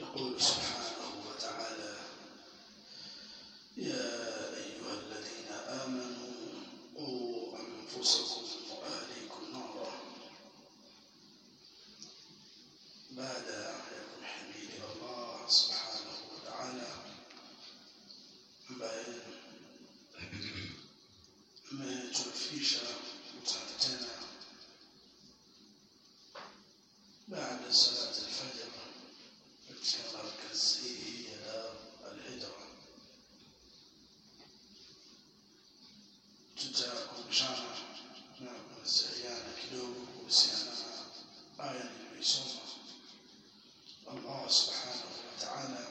يقول سبحانه وتعالى يا أيها الذين آمنوا قوا أنفسكم وأهليكم نارا بعد يكون حميد الله سبحانه وتعالى ambaye ametulifisha kukutana tena baada ya salati alfajr katika markazi hii ya Dar al-Hijra. Tutakumbushana na kunasihiana kidogo kuhusiana na aya niliyoisoma. Allah subhanahu wa ta'ala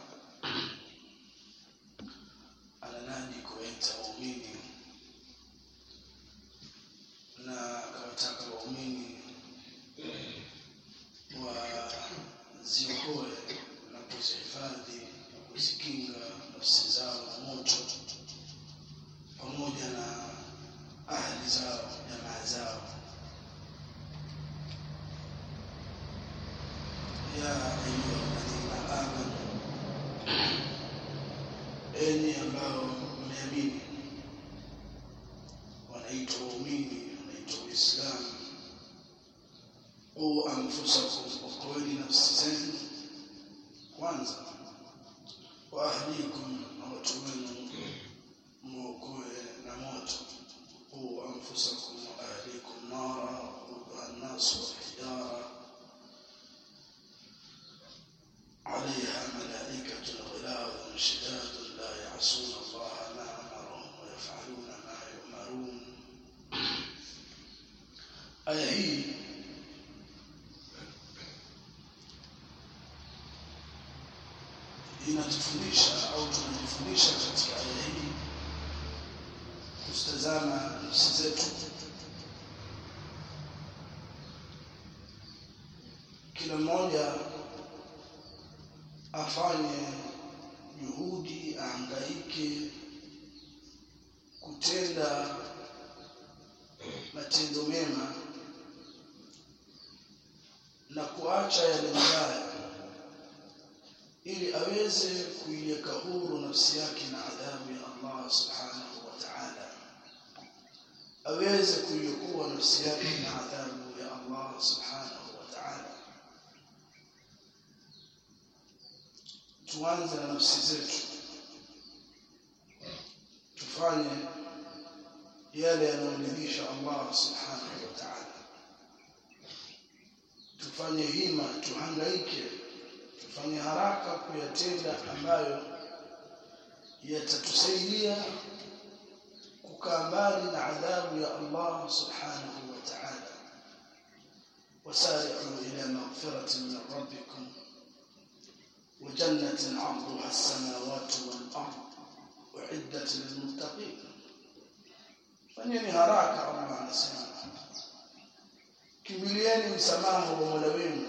ananadi kuwaita waumini na akawataka waumini waziokoe na kuzihifadhi na kuzikinga nafsi zao na moto pamoja na ahli zao jamaa zao ya ayuha alladhina amanu enyi ambao mmeamini wanaitwa waumini wanaitwa uislamu qu anfusakum okoeni nafsi zenu kwanza wa ahlikum na watu wenu mwokoe na moto qu anfusakum wa ahlikum nara waquduha nnasu walhijara عليها ملائكة غلاظ شداد لا يعصون الله ما أمرهم ويفعلون ما يؤمرون aya hii inatufundisha au tunajifundisha katika aya hii kuzitazama nafsi zetu kila mmoja afanye juhudi aangaike kutenda matendo mema na kuacha yale mabaya ili aweze kuiweka huru nafsi yake na adhabu ya Allah subhanahu wa ta'ala aweze kuiokoa nafsi yake na adhabu ya Allah subhanahu wa ta'ala tuanze na nafsi zetu tufanye yale yanayomridhisha Allah subhanahu wa ta'ala tufanye hima tuhangaike tufanye haraka kuyatenda ambayo yatatusaidia kukaa mbali na adhabu ya Allah subhanahu wa ta'ala wasari'u ila maghfiratin min rabbikum وجنة عرضها السماوات والأرض أعدت للمتقين fanyeni haraka Allah anasema kimbilieni msamaha wa Mola wenu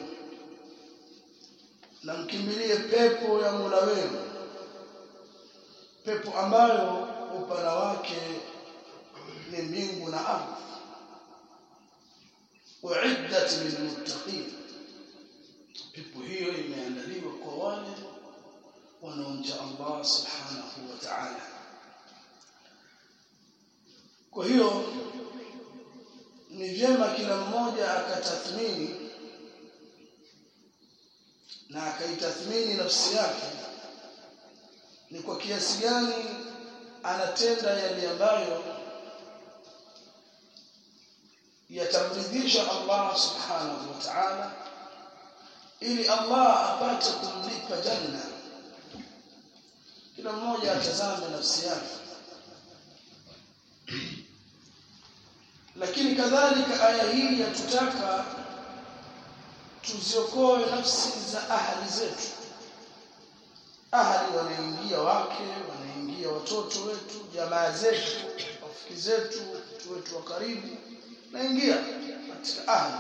na mkimbilie pepo ya Mola wenu pepo ambayo upana wake ni mbingu na ardhi uiddat lilmuttaqin pepo hiyo imeandaliwa kwa wale wanaomcha Allah subhanahu wa ta'ala kwa hiyo ni vyema kila mmoja akatathmini na akaitathmini nafsi yake ni kwa kiasi gani anatenda yale ambayo yatamridhisha Allah subhanahu wa ta'ala ili Allah apate kumlipa janna kila mmoja atazame nafsi yake lakini kadhalika aya hii yatutaka tuziokoe nafsi za ahali zetu ahali wanaingia wake wanaingia watoto wetu jamaa zetu rafiki zetu watu wetu wa karibu naingia katika ahli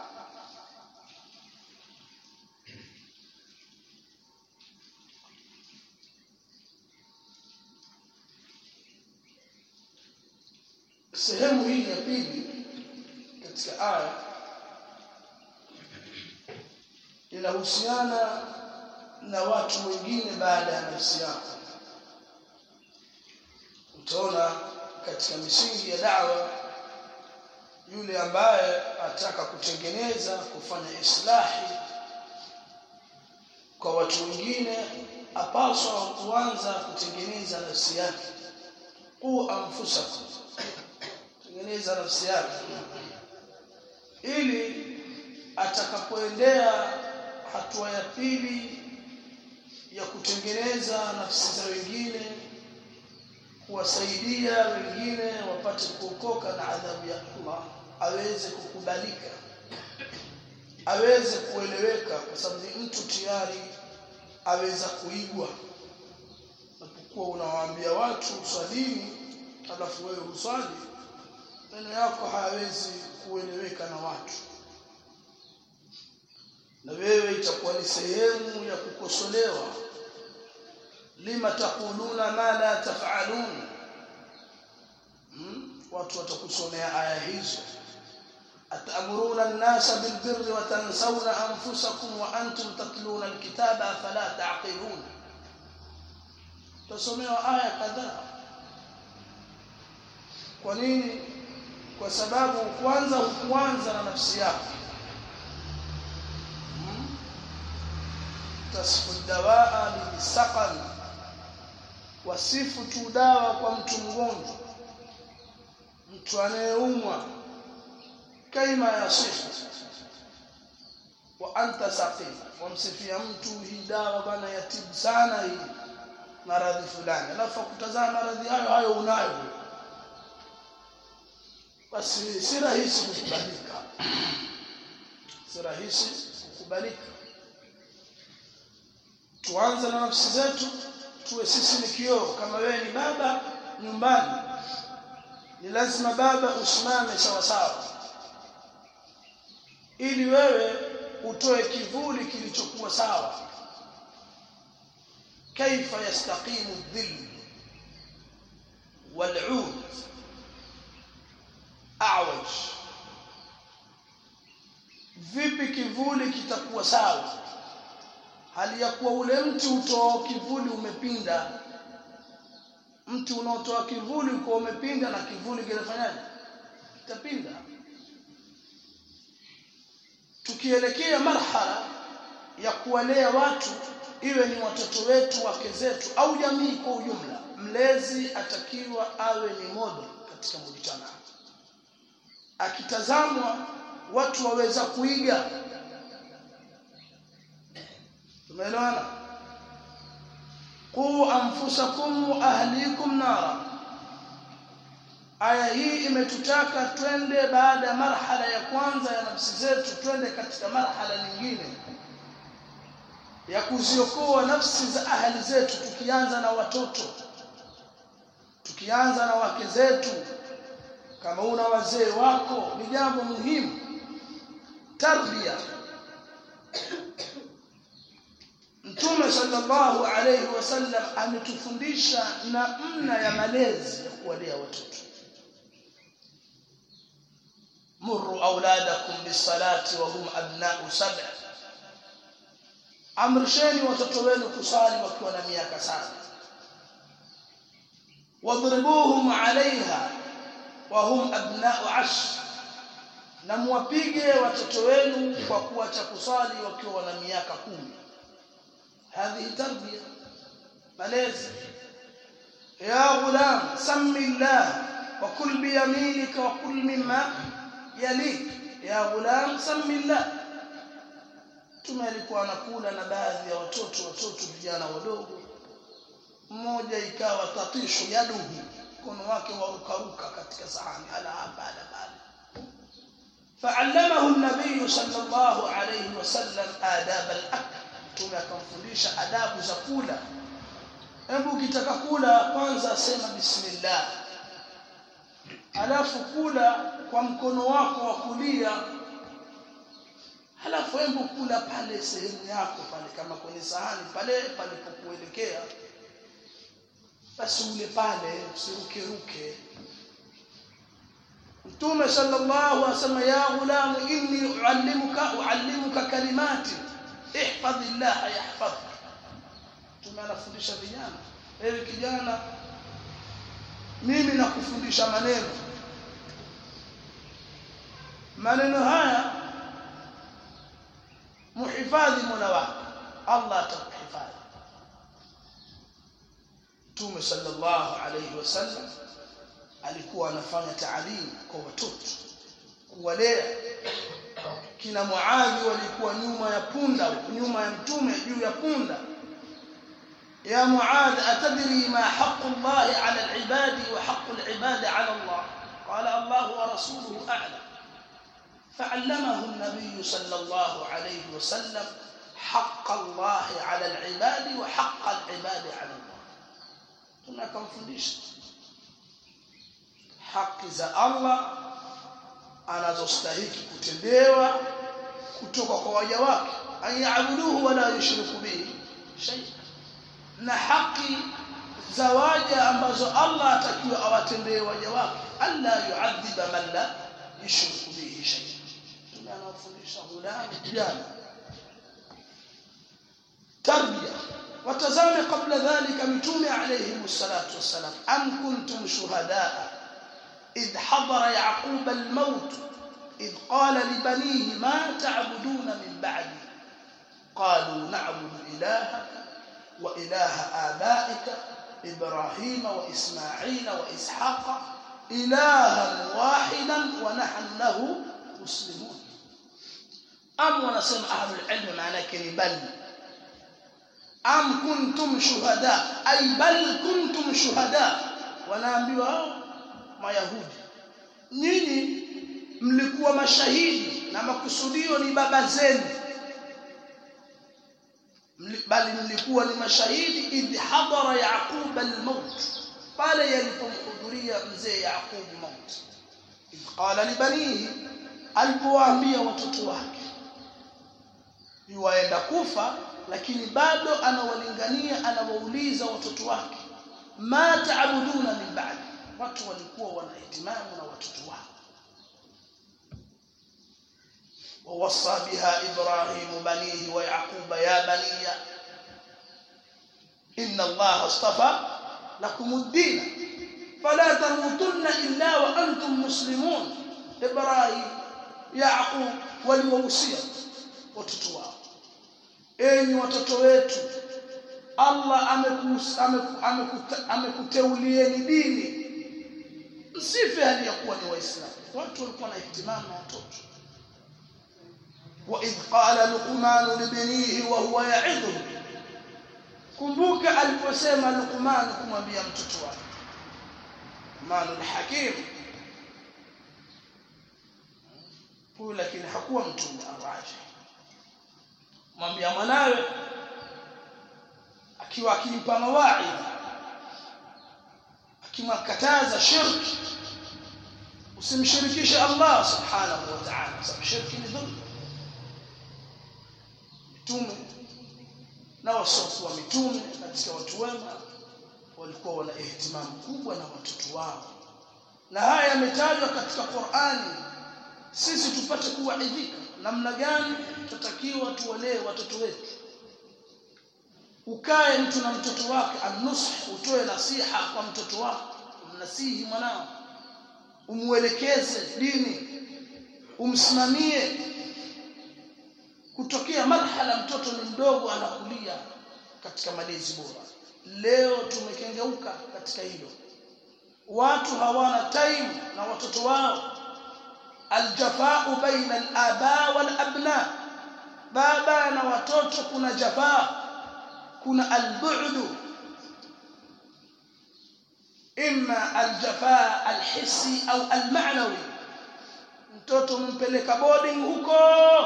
sehemu hii ya pili katika aya inahusiana na watu wengine baada ya nafsi yako utaona katika misingi ya dawa yule ambaye ataka kutengeneza kufanya islahi kwa watu wengine apaswa kuanza kutengeneza nafsi yake qu anfusakum tengeneza nafsi yake ili atakapoendea hatua ya pili ya kutengeneza nafsi za wengine kuwasaidia wengine wapate kuokoka na adhabu ya Allah aweze kukubalika aweze kueleweka kwa sababu ni mtu tayari aweza kuigwa unapokuwa unawaambia watu swalini alafu wewe uswali maneno yako hayawezi kueleweka na watu na wewe itakuwa ni sehemu ya kukosolewa lima taquluna ma la taf'alun hmm? watu watakusomea aya hizo atamuruna an-nasa bil birri wa tansawna anfusakum wa antum tatluna al-kitaba afala ta'qilun tasomewa aya kadhaa kwa nini kwa sababu kwanza hukuanza na nafsi yako tasfu dawaa bilisaqal wasifu tu dawa kwa mtu mgonjwa mtu anayeumwa kaima yasifu wa anta saqim wamsifia mtu hii dawa bana yatibu sana hii maradhi fulani alafu kutazama maradhi hayo hayo unayo basi si rahisi kukubalika si rahisi kukubalika tuanze na nafsi zetu tuwe sisi ni kioo kama wewe ni baba nyumbani ni lazima baba usimame sawa sawa ili wewe utoe kivuli kilichokuwa sawa kaifa yastaqimu dhill wal'ud a'waj vipi kivuli kitakuwa sawa hali ya kuwa ule mti utoa kivuli umepinda mti unaotoa kivuli uko umepinda na kivuli kinafanyaje kitapinda tukielekea marhala ya kuwalea watu iwe ni watoto wetu wake zetu au jamii kwa ujumla mlezi atakiwa awe ni model katika mujtama akitazamwa watu waweza kuiga tumeelewana qu anfusakum wa ahlikum nara aya hii imetutaka twende baada ya marhala ya kwanza ya nafsi zetu twende katika marhala nyingine ya kuziokoa nafsi za ahli zetu tukianza na watoto tukianza na wake zetu kama una wazee wako ni jambo muhimu tarbia Mtume sallallahu alayhi wasallam ametufundisha namna ya malezi ya kuwalea watoto. Murru auladakum bisalati wa hum abna'u sab'a. Amrisheni watoto wenu kusali wakiwa na miaka saba. Wadribuhum 'alayha wa hum abna'u 'ashr. Na muwapige watoto wenu kwa kuacha kusali wakiwa na miaka kumi. هذه تربية ملازم يا غلام سم الله وكل بيمينك وكل مما يليك يا غلام سم الله Mtume alikuwa anakula na baadhi ya watoto watoto vijana wadogo mmoja ikawa tatishu yaduhu mkono wake warukaruka katika sahani ala hapa ala pale فعلمه النبي صلى الله عليه وسلم آداب الأكل mtume akamfundisha adabu za kula hebu ukitaka kula kwanza sema bismillah alafu kula kwa mkono wako wa kulia halafu hebu kula pale sehemu yako pale kama kwenye sahani pale palipokuelekea basi ule pale usiruke ruke Mtume sallallahu alaihi wasallam ya ghulam inni uallimuka uallimuka kalimati ihfadh Allah yahfadhka mtume anafundisha vijana ewe kijana mimi nakufundisha maneno maneno haya muhifadhi mola wako Allah atakuhifadhi Mtume sallallahu alayhi wasallam alikuwa anafanya taalimu kwa watoto kuwalea kina Muadhi walikuwa nyuma ya punda nyuma ya mtume juu ya punda يا معاذ أتدري ما حق الله على العباد وحق العباد على الله قال الله ورسوله أعلم فعلمه النبي صلى الله عليه وسلم حق الله على العباد وحق العباد على الله tunakamfundisha haki za Allah anazostahiki kutendewa kutoka kwa waja wake ayabuduhu wala yushriku bihi shay'a na haki za waja ambazo Allah atakiwa awatendee waja wake alla yuadhiba man la yushriku bihi shay'a tunawafundisha ghulam kijana tarbia watazame kabla dhalika mitume alayhi salatu wassalam am kuntum shuhadaa idh hadara yaqub al-maut idh qala li banihi ma ta'buduna min ba'di qalu na'budu ilahaka wa ilaha abaika ibrahima wa isma'ila wa ishaqa ilahan wahidan wa nahnu lahu muslimun am wanasema ahlul ilm maana yake ni bal am kuntum shuhada ay bal kuntum shuhada wanaambiwa mayahudi nyinyi mlikuwa mashahidi na makusudio ni baba zenu bali mlikuwa ni mashahidi idh hadara yaqub almaut pale yalipomhudhuria mzee yaqub maut idh qala libanihi alipowaambia watoto wake yuwaenda kufa lakini bado anawalingania anawauliza watoto wake ma taabuduna min ba'di watu walikuwa wanahitimamu na watoto wao ووصى بها إبراهيم بنيه ويعقوب يا بني إن الله اصطفى لكم الدين فلا تموتن إلا وأنتم مسلمون إبراهيم يعقوب waliwahusia watoto wao enyi watoto wetu Allah amekuteulieni dini msife hali ya kuwa ni waislamu watu walikuwa na ihtimamu na watoto وإذ قال لقمان لبنيه وهو يعظه kumbuka aliposema Luqman kumwambia mtoto wake Luqman al-Hakim huyu lakini hakuwa mtume araji mwambia mwanawe akiwa akimpa mawaidha akimkataza shirki usimshirikishe Allah subhanahu wa ta'ala sababu shirki ni dhulma mitume na wasiokuwa mitume katika watu wema walikuwa wana ihtimamu kubwa na watoto wao na haya yametajwa katika Qur'ani sisi tupate kuwaidhika namna gani tutakiwa tuwalee watoto wetu ukae mtu na mtoto wake anusu utoe nasiha kwa mtoto wako umnasihi mwanao umuelekeze dini umsimamie kutokea marhala mtoto ni mdogo anakulia katika malezi bora leo tumekengeuka katika hilo watu hawana time na watoto wao aljafaa baina alaba walabna baba na watoto kuna jafaa kuna albu'd imma aljafaa alhissi au alma'nawi mtoto umpeleka boarding huko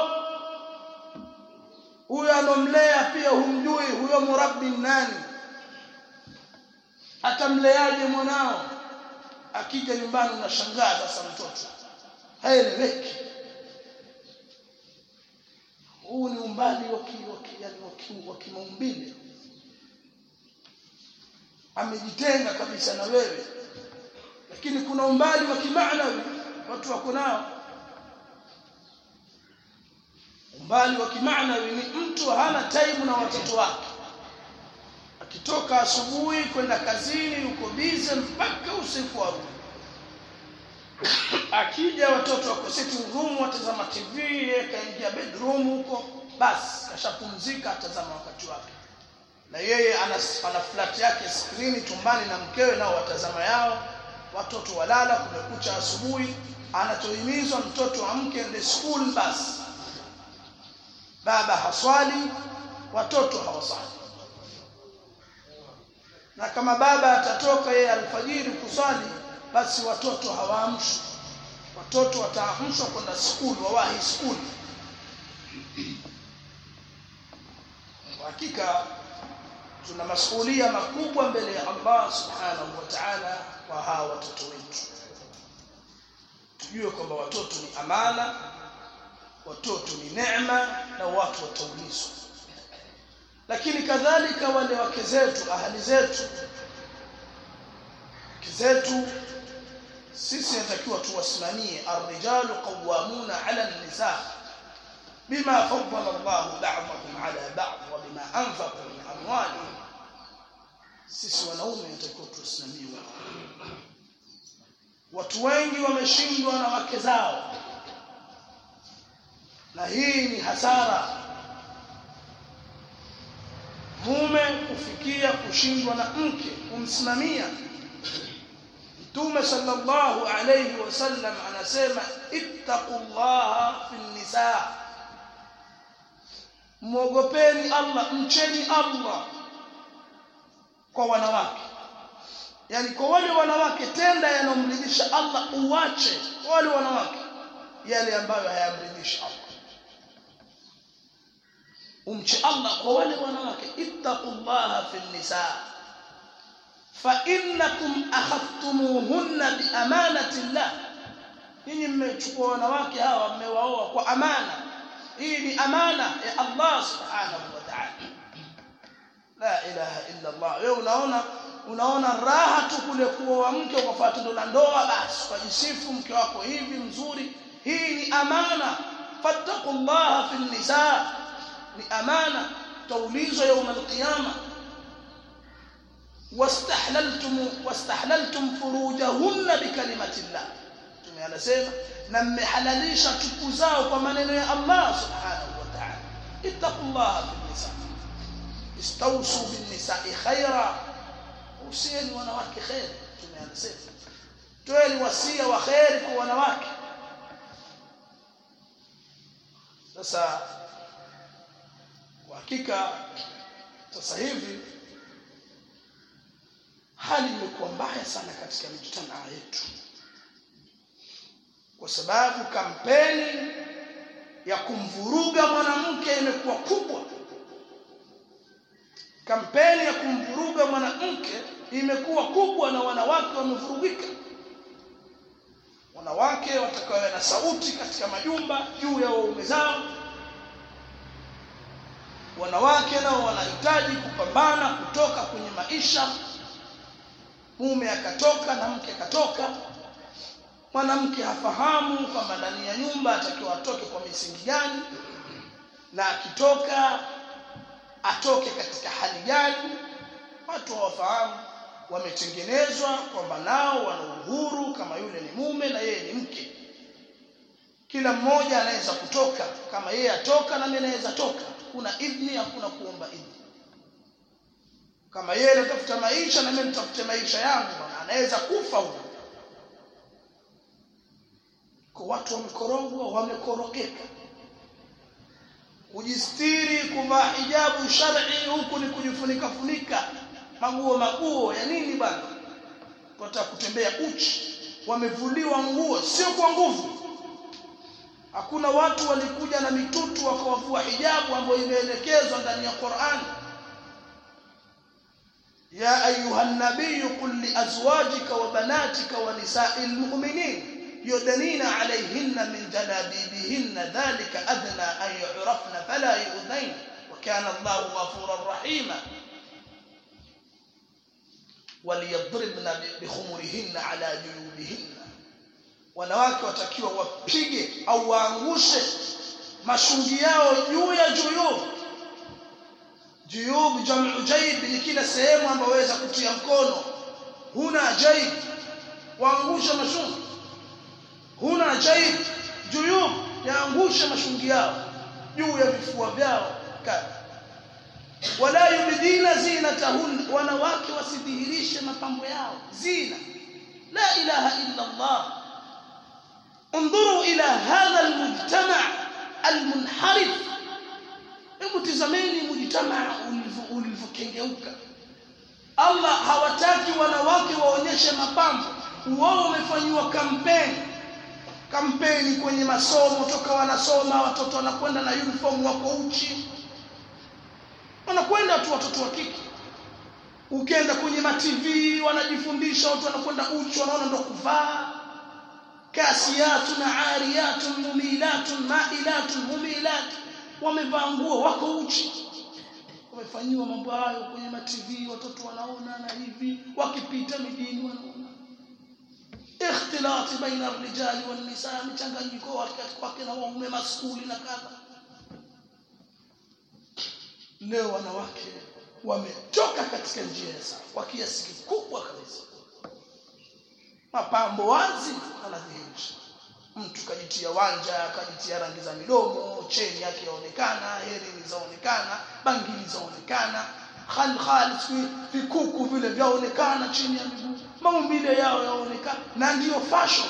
huyo anomlea pia humjui huyo murabbi nani atamleaje mwanao akija nyumbani unashangaa sasa mtoto haeleweki huu ni umbali wa kimaumbile amejitenga kabisa na wewe lakini kuna umbali wa kimaanawi watu wako nao umbali wa kimaanawi ni mtu hana time na watoto wake akitoka asubuhi kwenda kazini yuko bize mpaka usiku arudi akija watoto wako sitting room watazama tv kaingia bedroom huko basi kashapumzika atazama wakati wake na yeye ana, ana flat yake skrini chumbani na mkewe nao watazama yao watoto walala kumekucha asubuhi anachohimizwa mtoto amke ende school basi baba haswali watoto hawaswali na kama baba atatoka yeye alfajiri kuswali basi watoto hawaamshwi watoto wataamshwa kwenda school wawahi school kwa hakika tuna masuhulia makubwa mbele ya Allah subhanahu wa ta'ala kwa hawa watoto wetu tujue kwamba watoto ni amana watoto ni neema na watu wataulizwa lakini kadhalika wale wake zetu ahali zetu wake zetu sisi natakiwa tuwasimamie arrijalu qawwamuna ala an-nisa bima faddala Allah ba'dahum ala ba'd wa bima anfaqu min amwalihim sisi wanaume natakiwa tuwasimamie watu wengi wameshindwa na wake zao na hii ni hasara mume kufikia kushindwa na mke kumsimamia Mtume sallallahu alayhi wasallam anasema ittaqullaha fin nisa muogopeni Allah mcheni Allah kwa wanawake yani kwa wale wanawake tenda yanomridhisha Allah uache kwa wale wanawake yale ambayo hayamridhishi Allah umche Allah kwa wale wanawake ittaqullaha fil nisa fa innakum akhadtumuhunna bi amanati Allah nyinyi mmechukua wanawake hawa mmewaoa kwa amana hii ni amana ya Allah subhanahu wa ta'ala la ilaha illa Allah wewe unaona unaona raha tu kule kuoa mke ukafuata tendo la ndoa basi ukajisifu mke wako hivi mzuri hii ni amana fattaqullaha fil nisa ni amana taulizwa يوم القيامه واستحللتم واستحللتم فروجهن بكلمه الله tume anasema na mmehalalisha chuku zao kwa maneno ya Allah subhanahu wa ta'ala ittaqullaha fil nisa istawsu bin nisa'i khaira usieni wanawake khair tume anasema toeni wasia wa khair kwa wanawake sasa kwa hakika sasa hivi hali imekuwa mbaya sana katika mijtamaa yetu kwa sababu kampeni ya kumvuruga mwanamke imekuwa kubwa kampeni ya kumvuruga mwanamke imekuwa kubwa na wanawake wamevurugika wanawake watakawa na sauti katika majumba juu ya waume zao wanawake nao wanahitaji kupambana kutoka kwenye maisha mume akatoka na mke akatoka mwanamke hafahamu kwamba ndani ya nyumba atakiwa atoke kwa misingi gani na akitoka atoke katika hali gani watu hawafahamu wametengenezwa kwamba nao wana uhuru kama yule ni mume na yeye ni mke kila mmoja anaweza kutoka kama yeye atoka na mimi naweza toka kuna idhni hakuna kuomba idhni kama yeye anatafuta maisha na mimi nitafute maisha yangu bwana anaweza kufa huyo kwa watu wamekorogwa wamekorokeka kujistiri kuvaa hijabu shar'i huku ni kujifunika funika maguo maguo ya nini bwana wataka kutembea uchi wamevuliwa nguo sio kwa nguvu hakuna watu walikuja na mitutu wakawavua hijabu ambayo imeelekezwa ndani ya Qur'an ya ayuha nabiy qul li azwajika wa banatika wa nisa'il mu'minin yudanina alayhinna min jalabibihinna dhalika adna an yu'rafna fala yu'dain wa kana Allahu ghafurar rahima وليضربن بخمرهن على جيوبهن wanawake watakiwa wapige au waangushe mashungi yao juu ya juyub juyub jamu jaib ni kila sehemu ambayo waweza kutia mkono huna jaib waangusha mashungi huna jaib juyub yaangusha mashungi yao juu ya vifua vyao kadha wala yubdina zinatahun wanawake wasidhihirishe mapambo yao zina la ilaha illa Allah انظروا الى هذا المجتمع المنحرف hebu tizameni mujtamaa ulivyokengeuka Allah hawataki wanawake waonyeshe mapambo wao wamefanywa kampeni kampeni kwenye masomo toka wanasoma watoto wanakwenda na uniform wako uchi wanakwenda tu watoto wa kike ukienda kwenye ma TV wanajifundisha watu wanakwenda uchi wanaona ndo kuvaa kasiyatun ariyatun mumilatun mailatun mumilat wamevaa nguo wako uchi wamefanyiwa mambo hayo kwenye ma TV watoto wanaona na hivi wakipita mijini wanaona ikhtilati baina ar-rijali wan-nisaa mchanganyiko wake na waume maskuli na kadha leo wanawake wametoka katika njia ya sawa kwa kiasi kikubwa kabisa mapambo wazi anadhihirisha mtu kajitia wanja kajitia rangi za midomo cheni yake yaonekana herini zaonekana bangili zaonekana khal khal vikuku vile vyaonekana chini ya miguu maumbile yao yaonekana na ndiyo fashion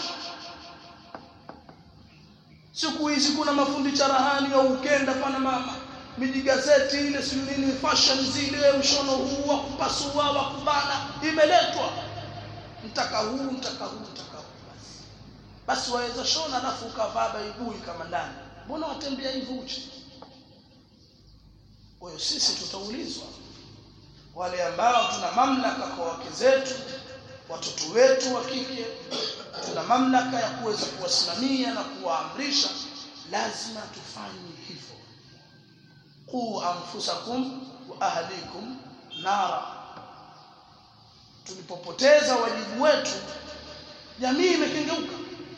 siku hizi kuna mafundi charahani au ukenda pana mama mijigazeti ile si nini fashion zile mshono huu wa kupasua wa kubana imeletwa mtaka huu mtaka huu mtaka huu basi basi waweza shona alafu ukavaa baibui kama ndani mbona watembea hivyo uchi kwa hiyo sisi tutaulizwa wale ambao tuna mamlaka kwa wake zetu watoto wetu wa kike tuna mamlaka ya kuweza kuwasimamia na kuwaamrisha lazima tufanye hivyo qu anfusakum wa ahlikum nara tulipopoteza wajibu wetu jamii imekengeuka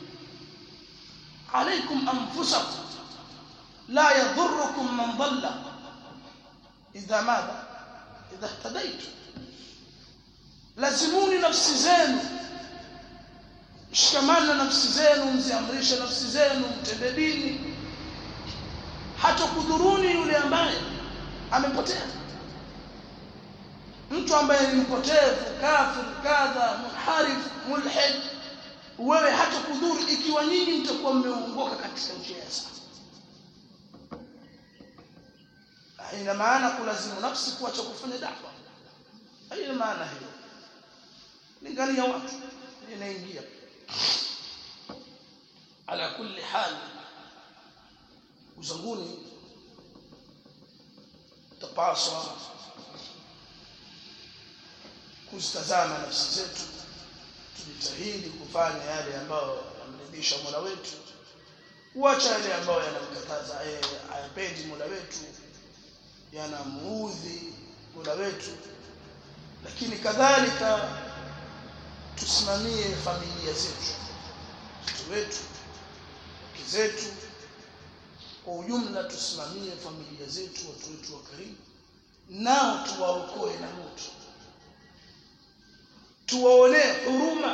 alaikum anfusakum la yadhurrukum man dhalla idha madha idha ihtadaitu lazimuni nafsi zenu shikamana na nafsi zenu mziamrishe nafsi zenu mtende dini hata kudhuruni yule ambaye amepotea mtu ambaye ni mpotevu kafir kadha munharif mulhid wewe hata kudhuru ikiwa nyinyi mtakuwa mmeongoka katika njia ya sawa haina maana kulazimu nafsi kuacha kufanya dawa haina maana hiyo lingania watu inaingia ala kulli hal uzanguni tapaswa kuzitazama nafsi zetu tujitahidi kufanya yale ambayo yamridhisha Mola wetu kuacha yale ambayo yanamkataza hayapendi Mola wetu yanamuudhi Mola wetu lakini kadhalika tusimamie familia zetu watoto wetu wake zetu kwa ujumla tusimamie familia zetu watu wetu wa karibu nao tuwaokoe na moto tuwaonee huruma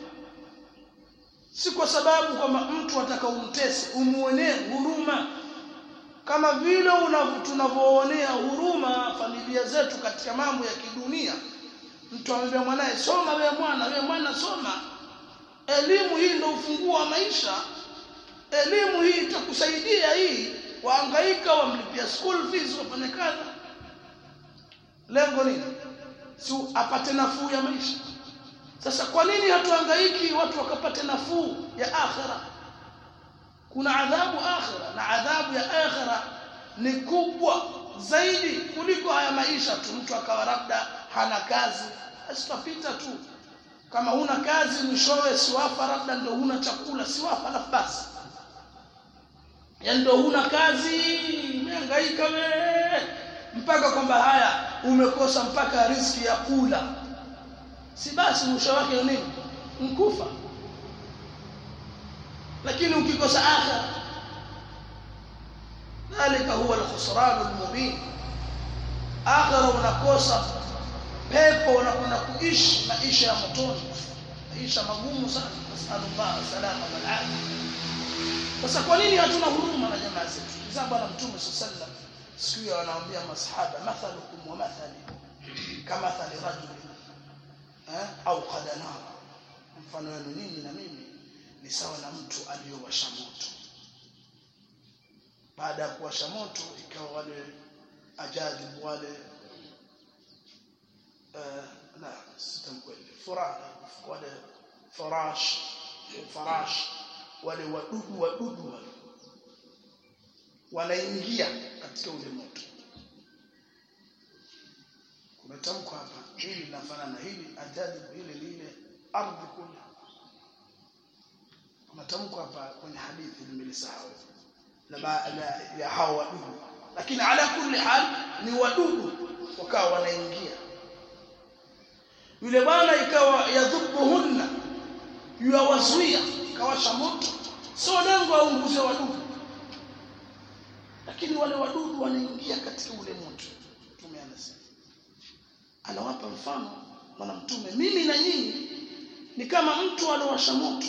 si kwa sababu kwamba mtu ataka umtese umuonee huruma kama vile tunavyoonea huruma familia zetu katika mambo ya kidunia mtu amwambia mwanae soma wewe mwana wewe mwana soma elimu hii ndio ufunguo wa maisha elimu hii itakusaidia hii waangaika wamlipia school fees wafanye kadha lengo nini si apate nafuu ya maisha sasa kwa nini hatuhangaiki watu wakapate nafuu ya akhira kuna adhabu akhira na adhabu ya akhira ni kubwa zaidi kuliko haya maisha tu mtu akawa labda hana kazi asitapita tu kama huna kazi mwishowe siwafa labda ndio huna chakula siwafa alafu basi yani ndio huna kazi umehangaika we mpaka kwamba haya umekosa mpaka riziki ya kula si basi mwisho wake ni nini mkufa lakini ukikosa akhira dhalika huwa alkhusran almubin akhira unakosa pepo unakwenda kuishi maisha ya motoni maisha magumu sana nasallallahu salama wal afia sasa kwa nini hatuna huruma na jamaa zetu kizaa bwana mtume sallallahu siku hiyo anawaambia masahaba mathalukum wa mathali kamathali rajuli eh au qadana mfano wenu nini na mimi ni sawa na mtu aliyowasha moto baada ya kuwasha moto ikawa wale ajadibu wale uh, la sitamkweli furaha wale farash farash wale wadudu wadudu wale wanaingia katika ule moto kumetamkwa hapa hili linafanana hili ajadibu hili lile ardhi kule kumetamkwa hapa kwenye hadithi nimelisahau na ya hao wadudu lakini ala kulli hal ni wadudu wakawa wanaingia yule bwana ikawa yadhubuhunna yuwazuia kawasha moto sio lengo aunguze wadudu lakini wale wadudu wanaingia katika ule moto mtume anasema anawapa mfano bwana mtume mimi na nyinyi ni kama mtu aliowasha moto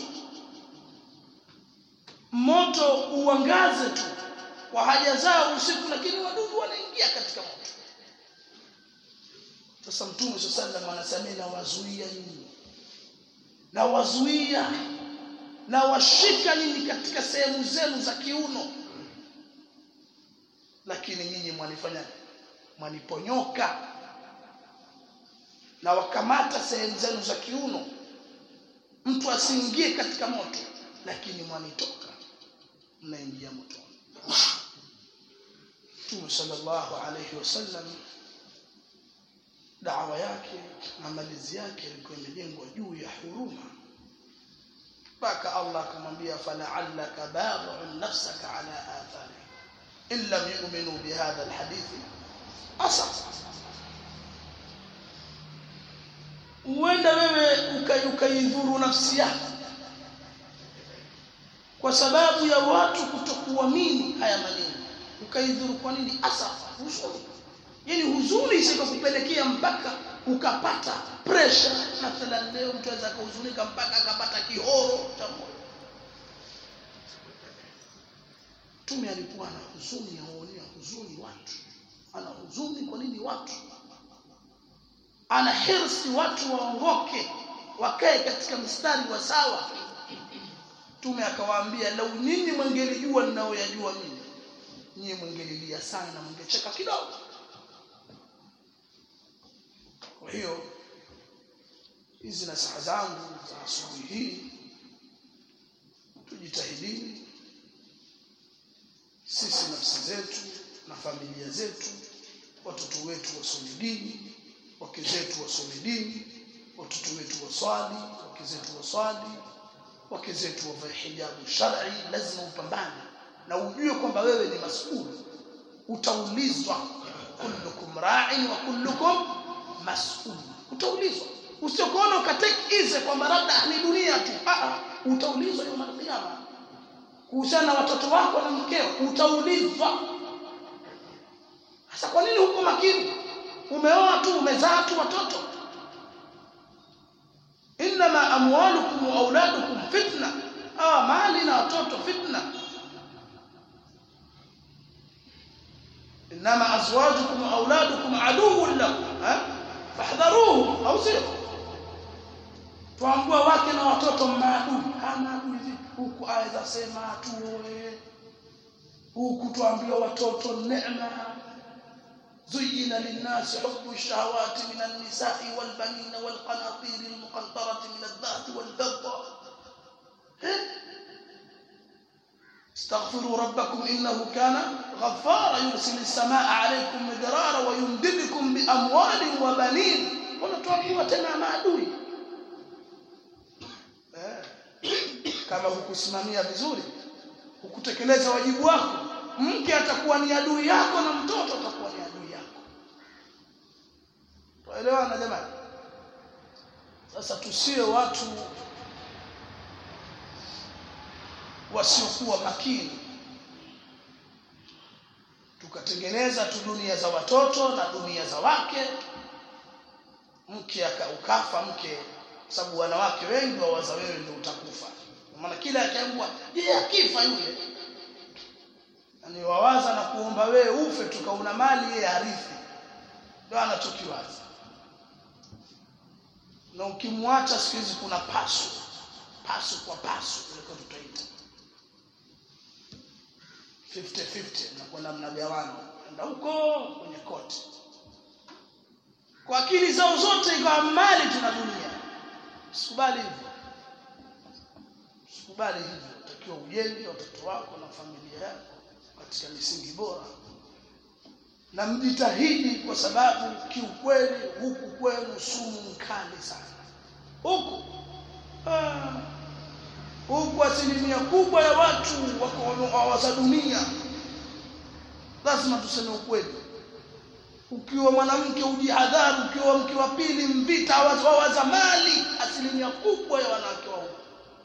moto uangaze tu kwa haja zao usiku lakini wadudu wanaingia katika moto sasa mtume sallallahu anasamia na wazuia nyinyi na wazuia na washika nyinyi katika sehemu zenu za kiuno lakini nyinyi mwanifanya mwaniponyoka na wakamata sehemu zenu za kiuno mtu asiingie katika moto lakini mwanitoka mnaingia motoni Mtume sallallahu alayhi wasallam dawa yake na malizi yake ilikuwa imejengwa juu ya huruma mpaka Allah akamwambia fala'allaka baghi'un nafsaka ala athari in lam yu'minu bihadha alhadith asaf uenda wewe ukaidhuru nafsi yako kwa sababu ya watu kutokuamini haya maneno ukaidhuru kwa nini asafa huzuni yani huzuni isikakupelekea mpaka ukapata pressure mathalan leo mtu aweza kuhuzunika mpaka akapata kihoro cha moyo tume alikuwa ana huzuni aonea huzuni watu ana huzuni kwa nini watu ana hirsi watu waongoke wakae katika mstari wa sawa tume akawaambia lau nyinyi mwengelijua ninayoyajua mimi nyinyi mwengelilia sana na mwengecheka kidogo kwa hiyo hizi nasaha zangu za asubuhi hii tujitahidini sisi nafsi zetu na familia zetu watoto wetu wasome dini wake zetu wasome dini watoto wetu waswali wake zetu waswali wake zetu wavae hijabu shar'i lazima upambane na ujue kwamba wewe ni mas'ul utaulizwa kullukum ra'in wa kullukum mas'ul utaulizwa usiokuona ukatake easy kwamba labda ni dunia tu ah utaulizwa yawm al-qiyama kuhusiana na watoto wako na mkeo utaulizwa sasa kwa nini huko makini umeoa tu umezaa tu watoto inma amwalukum wa auladukum fitna ah mali na watoto fitna inma azwajukum wa auladukum aduwwun lakum fahdharuhum au sio tuambua wake na watoto maadui hana adui huku aweza sema tuoe huku tuambiwa watoto neema زين للناس حب الشهوات من النساء والبنين والقناطير المقنطرة من الذهب والفضة استغفروا ربكم إنه كان غفارا يرسل السماء عليكم مدرارا ويمددكم بأموال وبنين ونتوقع تنا maadui kama hukusimamia vizuri hukutekeleza wajibu wako mke atakuwa ni adui yako na mtoto atakuwa ni adui yako tuelewana jamani sasa tusiwe watu wasiokuwa makini ukatengeneza tu dunia za watoto na dunia za wake mke aka- ukafa mke kwa sababu wanawake wengi wawaza wewe ndio utakufa Kwa maana kila akiambua je akifa yule yani wawaza na kuomba wewe ufe tukauna mali yeye harithi ndio anachokiwaza na ukimwacha siku hizi kuna pasu pasu kwa pasu kuliko tutaita 50-50 mnakwenda mnagawana enda huko kwenye koti kwa akili zao zote ikawa mali tuna dunia usikubali hivyo usikubali hivyo utakiwa ujenge watoto wako na familia yako katika misingi bora na mjitahidi kwa sababu kiukweli huku kwenu sumu mkali sana huku ah, huku asilimia kubwa ya watu wako hawaza dunia lazima tuseme ukweli ukiwa mwanamke ujihadhari ukiwa mke wa pili mvita hawaza hawaza mali asilimia kubwa ya wanawake wa huku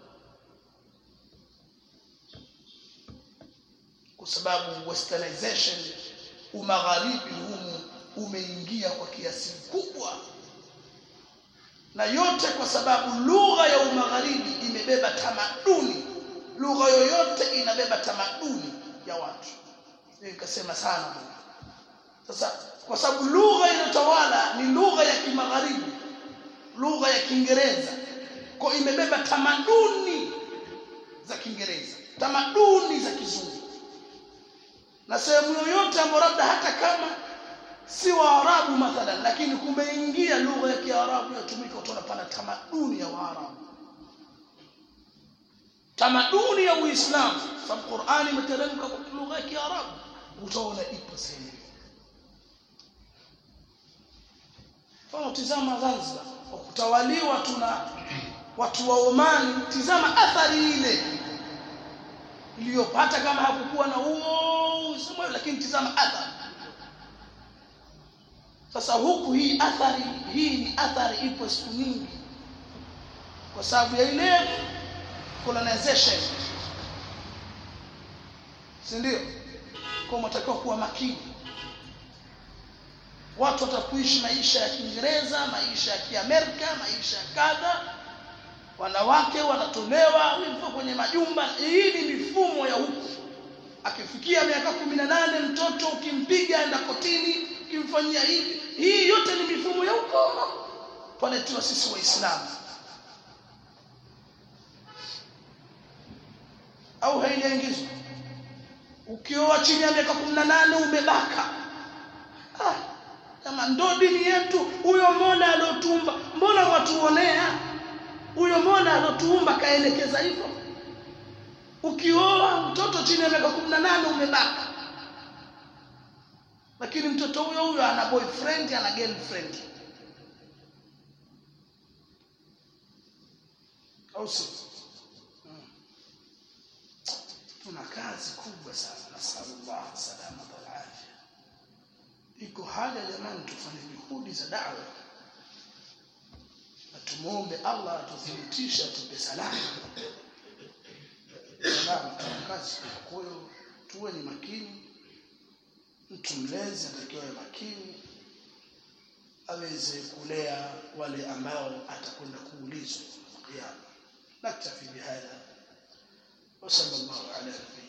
kwa sababu westernization umagharibi humu umeingia kwa kiasi kikubwa na yote kwa sababu lugha ya umagharibi imebeba tamaduni lugha yoyote inabeba tamaduni ya watu Hiyo ikasema sana bwana. sasa kwa sababu lugha inayotawala ni lugha ya kimagharibi lugha ya kiingereza kwa imebeba tamaduni za kiingereza tamaduni za kizungu na sehemu yoyote ambayo labda hata kama si waarabu mathalan lakini kumeingia lugha ya kiarabu yatumika utaona pana tamaduni ya waarabu tamaduni ya uislamu sababu qurani imeteremka kwa lugha ya kiarabu utaona ipo sehemu hiyo. mfano tizama zanzibar kwa kutawaliwa tuna watu wa omani tizama athari ile iliyopata kama hakukuwa na huo uislamu lakini tizama athari sasa huku hii athari hii ni athari ipo siku nyingi kwa sababu ya ile colonization si ndio kwa mtakiwa kuwa makini watu watakuishi maisha ya Kiingereza maisha ya Kiamerika maisha ya kadha wanawake wanatolewa hivyo kwenye majumba hii ni mifumo ya huku akifikia miaka kumi na nane mtoto ukimpiga enda kotini ukimfanyia hivi hii yote ni mifumo ya huko twaletiwa sisi waislamu au haijaingizwa ukioa chini ya miaka kumi na nane umebaka ah, kama ndo dini yetu huyo mola aliotumba mbona watuonea huyo mola aliotuumba kaelekeza hivyo ukioa mtoto chini ya miaka kumi na nane umebaka lakini mtoto huyo huyo ana boyfriend ana girlfriend au si hmm. tuna kazi kubwa sana nasallallahu salamata wal afya iko haja jamani tufanye juhudi za dawa na tumuombe Allah atuthibitishe atupe salama salama tuna kazi kwa hiyo tuwe ni makini mtu mlezi anatakiwa awe makini aweze kulea wale ambao atakwenda kuulizwa kiyama naktafi bihadha وصلى الله على نبينا